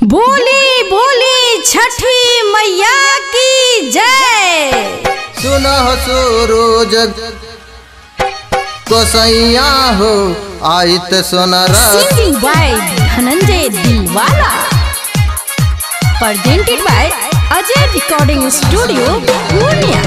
बोली बोली छठी मैया की जय सुनह सूरज गोसैया हो आइत सोनरा singing by Dhananjay Dilwala presented by Ajay recording studio Purnia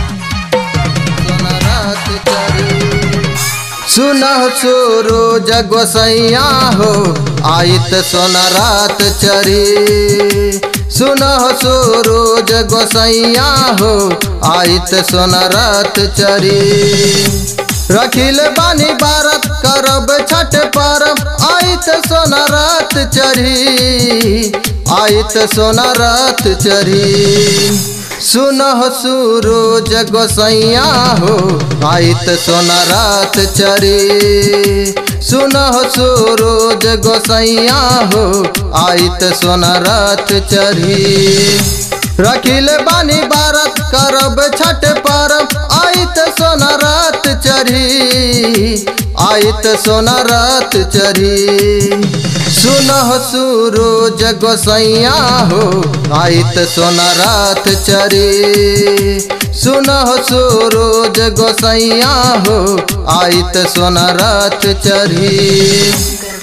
सुनह सूरज गोसैया हो आइत सोनरात चरी सुनह सूरज गोसैया हो आइत सोनरात चरी रखिल बानी बारत करब छठ परब आइत सोनरात चढ़ी आइत सोनरात चढ़ी सुनह सूरज गोसैया हो आइत सोनरात चढ़ी सुनह सूरज गोसैया हो आइत सोनरात चढ़ी रखिल बानी बारत करब छठ परब आइत सोनरात चढ़ी आइत सोनरात चढ़ी सुनह सूरज गोसैया हो आइत सोनरात चढ़ी सुनह सूरज गोसैया हो आइत सोनरात चढ़ी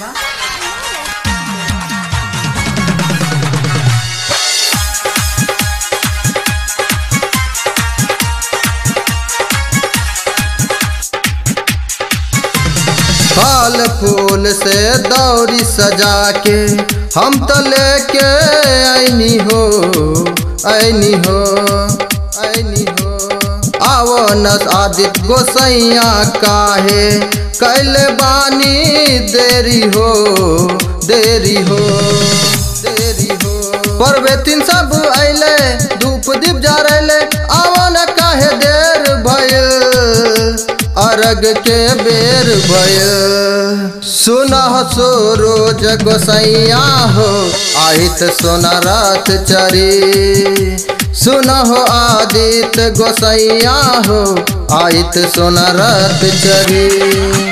फल फूल से दौरी सजा के हम तो लेके आईनी हो आईनी हो आईनी हो आवो न आदित गोसैया काहे कैल बानी देरी हो देरी हो देरी हो परवेतिन सब अइले धूप दीप जरैले आवो न काहे देर भइल अरग के बेर भय सुनह सूरज गोसैया हो आहित सोनरात चरी सुनह आदित गोसैया हो आहित सोनरात चरी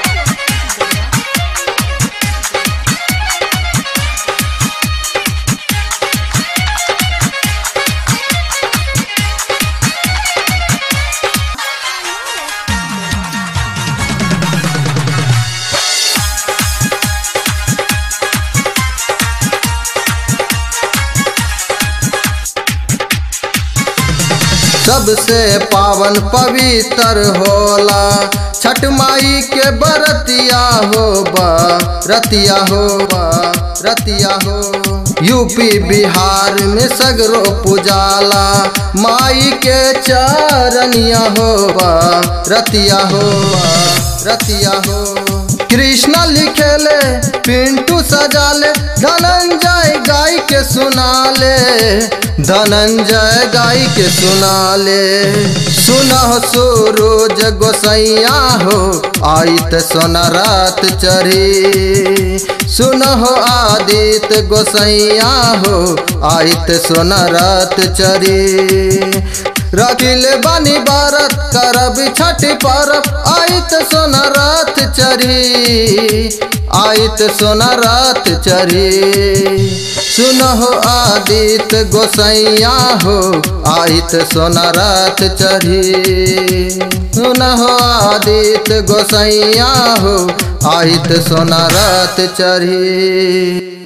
सबसे पावन पवित्र होला छठ माई के बरतिया हो बा रतिया हो बा रतिया हो यूपी बिहार में सगरो पुजाला माई के चरनिया हो बा रतिया हो बा रतिया हो कृष्ण लिखेले पिंटू सजाले धनंजय गाय के सुनाले धनंजय गाय के सुनाले सुनह सूरज गोसैया हो आइत सोनरात चढ़ी सुनह आदित गोसैया हो आइत सोनरात चढ़ी रखिल बानी बारत करब छठ परब आइत सोनरात चढ़ी आइत सोनरात चढ़ी सुनहो आदित गोसैया हो आइत सोनरात चढ़ी सुनहो आदित गोसैया हो आइत सोनरात चढ़ी